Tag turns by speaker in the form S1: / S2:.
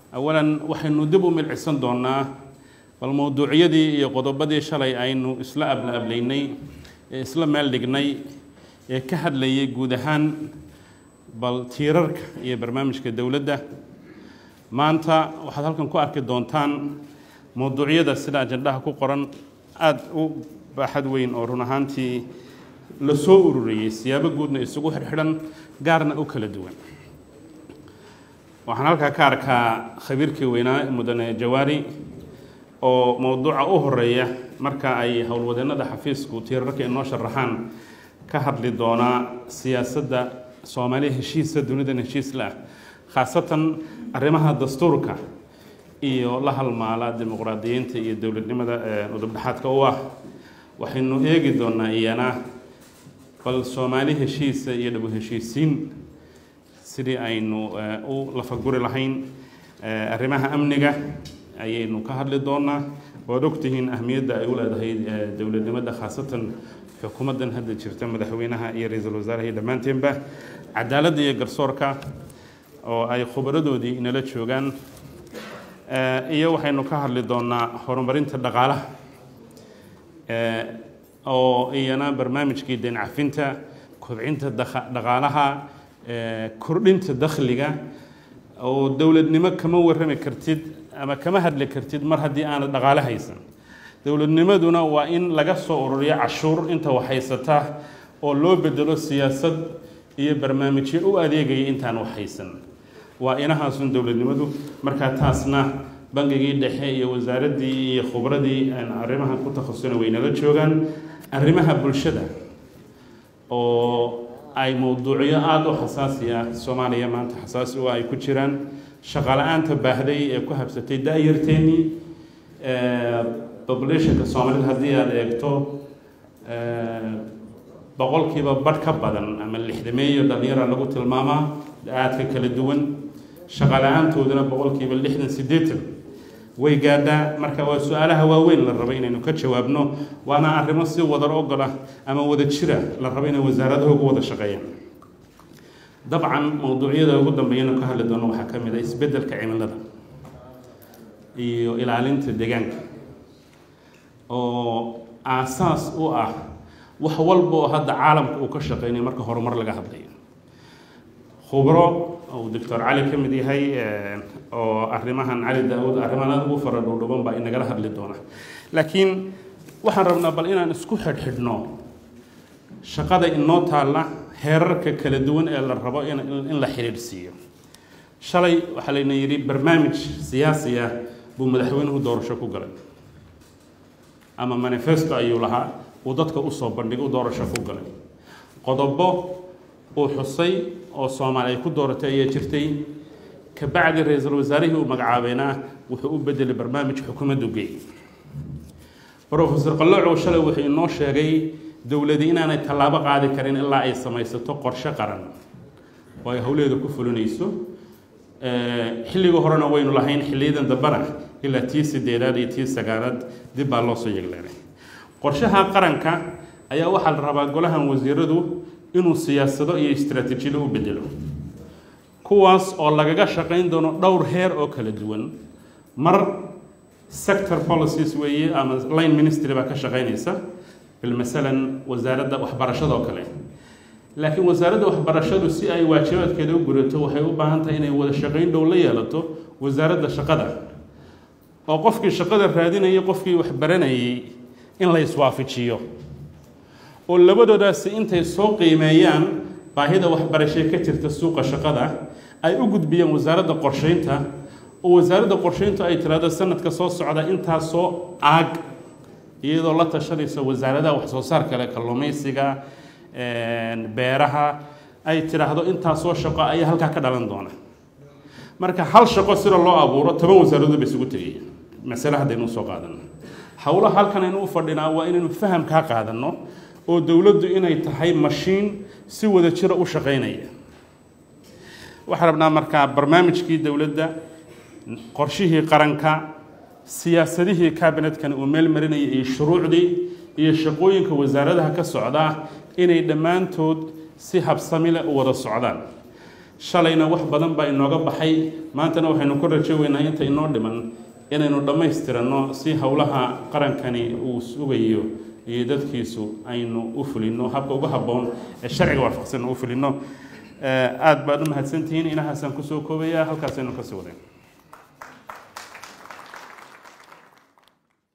S1: awalan waxaynu dib u milcisan doonaa bal mowduucyadii iyo qodobadii shalay aynu isla abla ablaynay ee isla meel dhignay ee ka hadlayay guud ahaan bal tiirarka iyo barnaamijka dowladda maanta waxaad halkan ku arki doontaan mowduucyada sida ajandhaha ku qoran aada u baaxad weyn oo run ahaantii la soo ururiyey siyaabo guudna isugu xirxidhan gaarna u kala duwan waxaan halkaa ka arkaa khabiirkii weynaa mudane jawaari oo mowduuca u horeeya marka ay howlwadeennada xafiisku tiirarka inoo sharaxaan ka hadli doonaa siyaasadda soomaaliya heshiisa dunidan heshiis la ah khaasatan arrimaha dastuurka iyo la halmaala dimuqraadiyiinta iyo dowladnimada udubdhexaadka u ah waxaynu eegi doonaa iyana bal soomaali heshiisa iyo dhabu heshiisiin sidii aynu u lafaguri lahayn arrimaha amniga ayaynu ka hadli doonaa waad ogtihiin ahmiyadda ay u leedahay dowladnimada khaasatan xukuumaddan hadda jirta madaxweynaha iyo ra-iisul wasaaraha iyo dhammaanteenba cadaaladda iyo garsoorka oo ay khubaradoodii inala joogaan iyo waxaynu ka hadli doonaa horumarinta dhaqaalaha oo iyana barnaamijkii deen cafinta kobcinta dhaqaalaha kordhinta dakhliga oo dowladnimo kama warrami kartid ama kama hadli kartid mar haddii aanad dhaqaale haysan dowladnimaduna waa in laga soo ururiyo cashuur inta wax haysata oo loo bedelo siyaasad iyo barnaamijyo u adeegaya intaan wax haysan waa inahaasun dowladnimadu markaa taasna bangigii dhexe iyo wasaaraddii iyo khubradii arrimahan ku takhasusana waynala joogaan arrimaha bulshada oo ay mowduucyo aada u xasaasi ah soomaaliya maanta xasaasi u ay ku jiraan shaqala-aanta baahday ee ku habsatay da-yarteennii populationka soomaalida haddii aada eegto boqolkiiba badh ka badan ama lixdameeyo dhalinyara lagu tilmaamaa aadka kala duwan shaqala-aantooduna boqolkiiba lixdan siddeetan way gaadhaa marka waa su-aalaha waaweyn la rabo inaynu ka jawaabno waana arrimo si wadar ogol ah ama wada jira la rabo inay wasaaradaha ugu wada shaqeeyaan dabcan mowduucyada ugu dambeeyana ka hadli doono waxaa ka mid ah isbeddelka cimilada iyo ilaalinta deegaanka oo aasaas u ah wax walba oo hadda caalamka uu ka shaqeynaya marka horumar laga hadlayo khubro uu doctor cali ka mid yahay oo arrimahan cali daa-uud arrimahan aada ugu fara dhuudhuban baa inagala hadli doona laakiin waxaan rabnaa bal inaan isku xidhxidhno shaqada inoo taalla heerarka kala duwan ee la rabo in la xidhiidhsiiyo shalay waxaa layna yidhi barnaamij siyaasi ah buu madaxweynuhu doorasho ku galay ama manifesto ayuu lahaa uu dadka usoo bandhigay u doorasho ku galay qodobo uu xusay oo soomaali ay ku dooratay ayaa jirtay kabacdi ra-iisul wasaarihii uu magacaabayna wuxuu u bedelay barnaamij xukuumaddu geey rofesor qaloocow shalay wuxuu inoo sheegay dowladi inaanay tallaabo qaadi karin ilaa ay samaysato qorshe qaran oo ay howleeda ku fulinayso xilliga horena waynu lahayn xilliyadan dambana ilaa tii sideedaad iyo tii sagaalaad dib baa loo soo yegleenay qorshaha qaranka ayaa waxaa la rabaa golahan wasiiradu inuu siyaasado iyo istraatiijiyado u bedelo kuwaas oo lagaga shaqayn doono dhowr heer oo kala duwan mar sector policies weeye ama line ministry baa ka shaqaynaysa bilmasalan wasaaradda waxbarashada oo kale laakiin wasaaradda waxbarashadu si ay waajibaadkeeda u gurato waxay u baahan tahay inay wada shaqayn dhow la yeelato wasaaradda shaqada oo qofkii shaqada raadinayay qofkii wax baranayay in la iswaafajiyo oo labadoodaasi intay soo qiimeeyaan baahida waxbarashee ka jirta suuqa shaqada ay u gudbiyaan wasaaradda qorsheynta oo wasaaradda qorsheyntu ay tiraahdo sanadka soo socda intaasoo aag iyadoo la tashanaysa wasaaradaha waxsoo saar kale kalluumaysiga beeraha ay tidhaahdo intaasoo shaqo ayaa halkaa ka dhalan doona marka hal shaqo sida loo abuuro toban wasaaradood ba isugu tegaya masale haddaynu usoo qaadano howlaha halkan aynu u fadhinaa waa inaynu faham kaa qaadanno oo dowladdu inay tahay mashiin si wada jira u shaqaynaya waxaan rabnaa markaa barnaamijkii dowladda qorshihii qaranka siyaasadihii kabinetkani uu meel marinayay iyo shuruucdii iyo shaqooyinka wasaaradaha ka socdaa inay dhammaantood si habsami leh u wada socdaan shalayna wax badan baa inooga baxay maantana waxaynu ku rajooweynaa inta inoo dhiman inaynu dhammaystiranno si howlaha qarankani uu sugayo iyo dadkiisu aynu u fulino habka uga habboon ee sharciga waafaqsan u fulino aada baad u mahadsantihiin inahaasaan kusoo koobaya halkaasaynu kasii wadayn